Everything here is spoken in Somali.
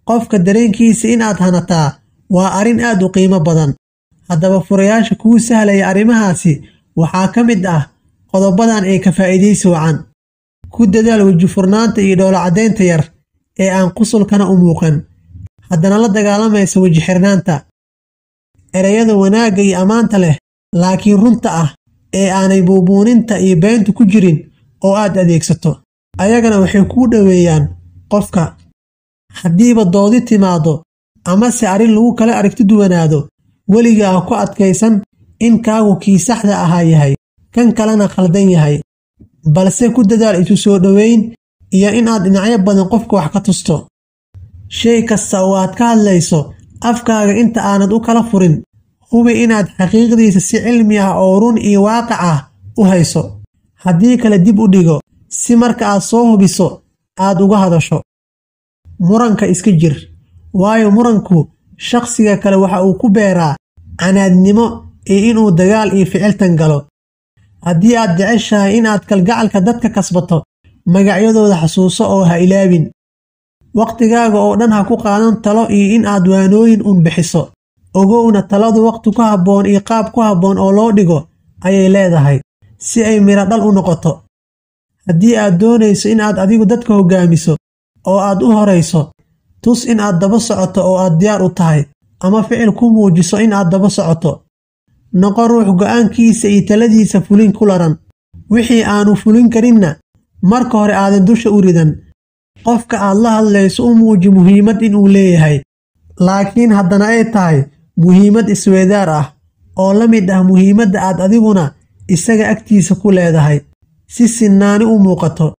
qofka dareenkiisa inaad hanataa waa arrin aad u qiimo badan haddaba furayaasha kuu sahlaya arrimahaasi waxaa ka mid ah qodobadan ee ka faa'iidaysi wacan ku dadaal weji furnaanta iyo dhowlacadaynta yar ee aan qusulkana u muuqan haddana la dagaalamaysa weji xirnaanta ereyada wanaagga iyo ammaanta leh laakiin runta ah ee aanay buubuuninta iyo beentu ku jirin oo aad adeegsato ayagana waxay kuu dhoweeyaan qofka haddiiba doodi timaaddo amase arrin lagu kala aragti duwanaado weliga ah ku adkaysan in kaagu kii saxda ahaa yahay kan kalena khaldan yahay balse ku dadaal isu soo dhoweyn iyo inaad dhinacyo badan qofka wax ka tusto shay kasta oo aad ka hadlayso afkaaga inta aanad u kala furin hubi inaad xaqiiqdiisa si cilmi ah oo run iyo waaqic ah u hayso haddii kale dib u dhigo si marka aad soo hubiso aad uga hadasho muranka iska jir waayo muranku shakhsiga kale waxa uu ku beeraa canaadnimo iyo inuu dagaal iyo ficiltan galo haddii aad jeceshahay inaad kalgacalka dadka kasbato magacyadooda xasuuso oo ha ilaabin wakhtigaaga oo dhan ha ku qaadan talo iyo in aad waanooyin un bixiso ogowna taladu wakhti ku habboon iyo qaab ku habboon oo loo dhigo ayay leedahay si ay midho dhal u noqoto haddii aad doonayso in aad adigu dadka hoggaamiso oo aad u horayso tus in aad daba socoto oo aad diyaar u tahay ama ficil ku muujiso in aad daba socoto noqo ruux go'aankiisa iyo taladiisa fulin ku laran wixii aanu fulin karinna marka hore aadan dusha u ridan qofka aad la hadlayso u muuji muhiimad inuu leeyahay laakiin haddana ay tahay muhiimad isweedaar ah oo la mid ah muhiimadda aad adiguna isaga agtiisa ku leedahay si sinnaani u muuqato